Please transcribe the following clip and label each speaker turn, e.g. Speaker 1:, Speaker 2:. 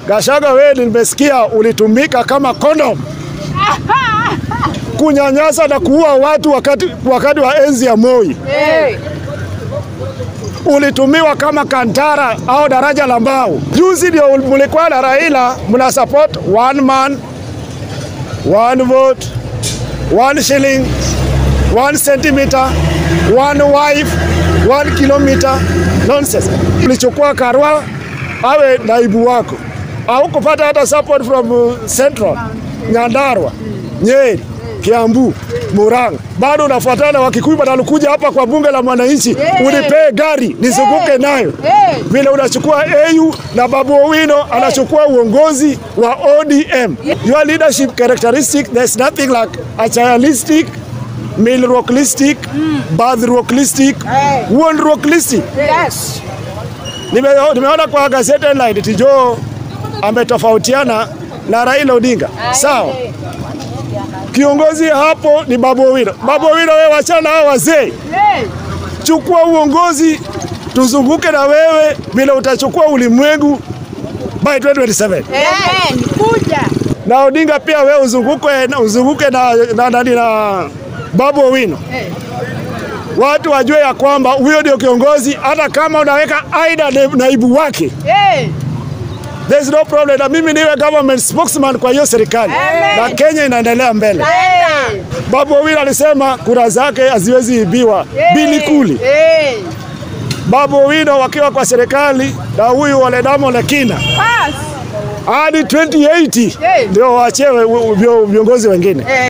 Speaker 1: Gachagua, wewe nimesikia ulitumika kama kondom kunyanyasa na kuua watu wakati, wakati wa enzi ya Moi.
Speaker 2: Hey.
Speaker 1: Ulitumiwa kama kantara au daraja la mbao. Juzi ndio mlikuwa na Raila mna support one man one vote one shilling one centimeter one wife one kilometer nonsense. Ulichukua Karua awe naibu wako, au kupata hata support from uh, Central, Nyandarua, Nyeri, Kiambu, Murang'a, bado unafuatana Wakikuyu wanakuja hapa kwa bunge la mwananchi,
Speaker 2: Yeah.
Speaker 1: unipee gari nizunguke nayo
Speaker 2: Hey.
Speaker 1: vile unachukua AU na Babu Owino anachukua uongozi wa ODM. Your leadership characteristic, there's nothing like a chialistic, milrocklistic, birthrocklistic,
Speaker 2: Hey.
Speaker 1: wondrocklistic.
Speaker 2: Yes.
Speaker 1: Nime, nimeona kwa gazeti headline Tijo ametofautiana na Raila Odinga. Sawa, kiongozi hapo ni Babu Owino. Babu Owino, wewe wachana na hao wazee
Speaker 2: Hey.
Speaker 1: chukua uongozi tuzunguke na wewe vile utachukua ulimwengu by 2027
Speaker 2: Amen. Kuja.
Speaker 1: na Odinga pia wewe uzunguke, uzunguke na, na, na, na Babu Owino
Speaker 2: Hey.
Speaker 1: watu wajue ya kwamba huyo ndio kiongozi, hata kama unaweka aida na- naibu wake
Speaker 2: Hey.
Speaker 1: there is no problem, na mimi niwe government spokesman kwa hiyo serikali
Speaker 2: Amen.
Speaker 1: na Kenya inaendelea mbele.
Speaker 2: Hey.
Speaker 1: Babu Owino alisema kura zake haziwezi ibiwa bili kuli.
Speaker 2: Hey.
Speaker 1: Babu Owino wakiwa kwa serikali na huyu Waledamo Lekina
Speaker 2: Pass.
Speaker 1: hadi 2080
Speaker 2: Hey.
Speaker 1: ndio waachewe viongozi wengine.
Speaker 2: Hey.